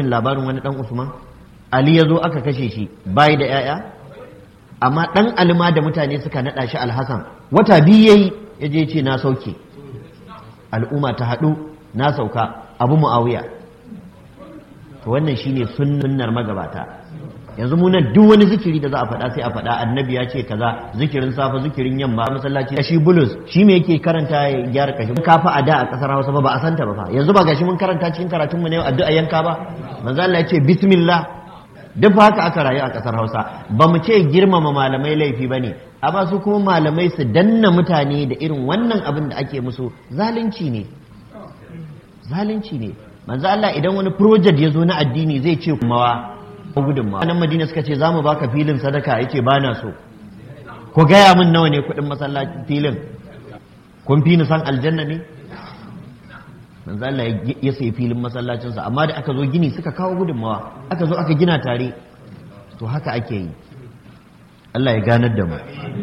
jin labarin wani dan usman ali ya zo aka kashe shi bai da yaya amma dan alima da mutane suka nada shi alhassan wata biyu yayi ya je ce na sauke al'umma ta haɗu na sauka abu mu'awiya to wannan shine sunnar magabata yanzu mu nan duk wani zikiri da za a faɗa sai a faɗa annabi ya ce kaza zikirin safa zikirin yamma masallaci shi bulus shi me yake karanta ya gyara kashi kafa a da a kasar Hausa ba ba a santa ba fa yanzu ba gashi mun karanta cikin karatun mu ne addu'a yanka ba manzo Allah ya ce bismillah duk haka aka rayu a kasar Hausa ba mu ce girmama malamai laifi bane amma su kuma malamai su danna mutane da irin wannan abin da ake musu zalunci ne zalunci ne manzo Allah idan wani project ya zo na addini zai ce kumawa gudunmawa nan madina suka ce za mu baka filin sadaka yace ba na so ku gaya min nawa ne kuɗin masallaci filin kun fi ni san aljanna ne manzo Allah ya sayi filin masallacinsa amma da aka zo gini suka kawo gudunmawa aka zo aka gina tare to haka ake yi Allah ya ganar da mu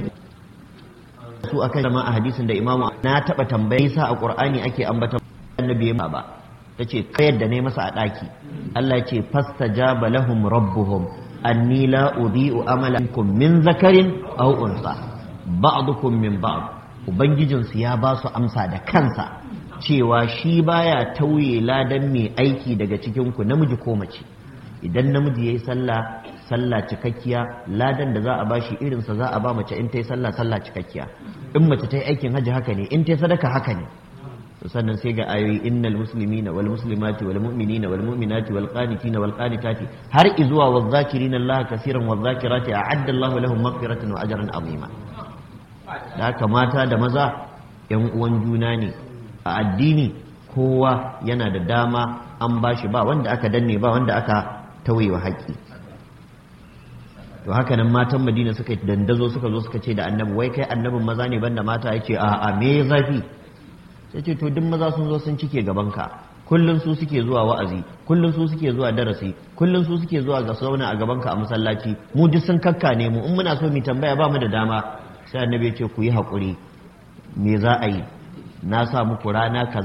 su akan zama a hadisin da imamu na taɓa tambayi sa a qur'ani ake ambata annabi ba ta ce kayar da ne masa a ɗaki Allah ce fasta jaba lahum rabbuhum anni la udhi'u amalakum min zakarin aw unsa ba'dukum min ba'd ubangijin su ya ba su amsa da kansa cewa shi baya tauye ladan mai aiki daga cikin ku namiji ko mace idan namiji yayi sallah sallah cikakkiya ladan da za a bashi irin sa za a ba mace in ta yi sallah sallah cikakkiya in mace ta yi aikin haji haka ne in ta yi sadaka haka ne sannan sai ga ayoyi innal muslimina wal muslimati wal mu'minina wal mu'minati wal qanitina wal qanitati har izuwa wal zakirina Allah kaseeran wal zakirati a'adda Allah lahum maghfiratan wa ajran azima da haka mata da maza yan uwan juna ne a addini kowa yana da dama an bashi ba wanda aka danne ba wanda aka tawayewa haƙƙi to haka nan matan Madina suka dandazo suka zo suka ce da annabi wai kai annabin maza ne banda mata yace a a me zafi sai ce to duk maza sun zo sun cike gabanka kullum su suke zuwa wa'azi kullum su suke zuwa darasi kullum su suke zuwa ga sauna a gabanka a masallaci mu duk sun kakka ne mu in muna so mu tambaya ba mu da dama sai annabi ya ce ku yi haƙuri me za a yi na sa muku rana kaza